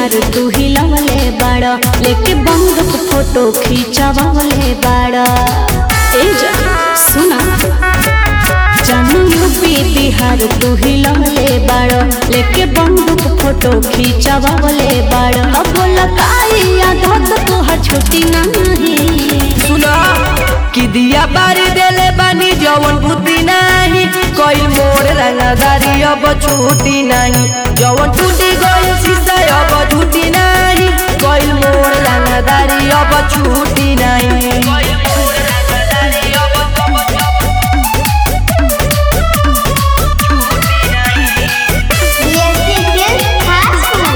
बिहार तू हिलवले बाड़ लेके बंदूक फोटो खींचवले बाड़ ए जा सुना जानू यूपी बिहार तू हिलवले बाड़ लेके बंदूक फोटो खींचवले बाड़ अब लगाई आदत तोहर छुट्टी नहीं सुना कि दिया बारी देले बानी जवन बुद्धि नाही कोई मोर रंगदारी अब छूटी नहीं जवन टूटी गई शीशा अब झूठी नहीं कोई मोर रंगदारी अब छूटी नहीं DSP Film Housefull.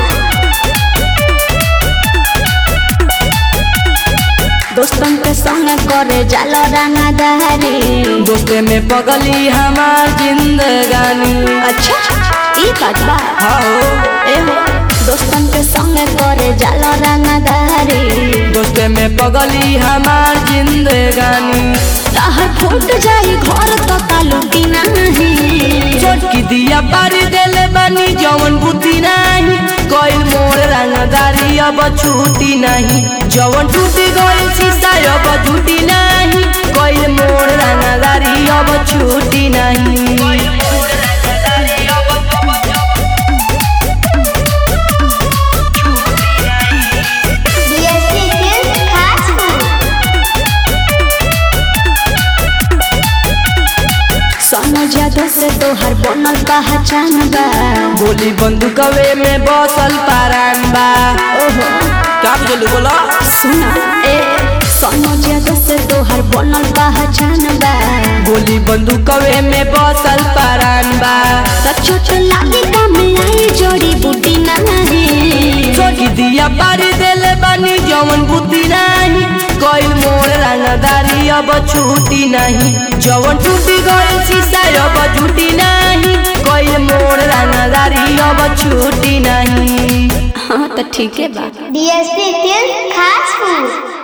दोस्तन के संग करे जाला रंगदारी दोस्ते में पगली हमार जिंदगानी अच्छा ई बात बा हाँ ए हो दोस्तन के संग करे जाला रंगदारी दोस्ते में पगली हमार जिंदगानी तहर फूट जाई घर तो तालुकी नहीं छोटकी दिया पारी देले बानी जवन बुद्धि नहीं कोई मोर रंगदारी अब छूटी नहीं जवन टूटी गई शीशा अब झूठी नहीं कोई मोर रंगदारी अब छूटी नहीं DSP Film Housefull. सोनो जादू से तोहर बनल पहचान बा गोली बंदूकवे में बसल पारान बा ओहो क्या बोलू बोला सुना ए सोनो जादू से तोहर बनल पहचान बा गोली बंदूकवे में बसल पारान बा त छोट लागे काम आई जोड़ी बूटी नहीं छोटी दिया पारी देले बानी जवन बुद्धि नहीं कोई मोर रंगदारी अब छूटी नहीं जवन टूटी गई शीशा अब झूठी नहीं कोई मोर रंगदारी अब छूटी नहीं हाँ तो ठीक है बा DSP Film Housefull.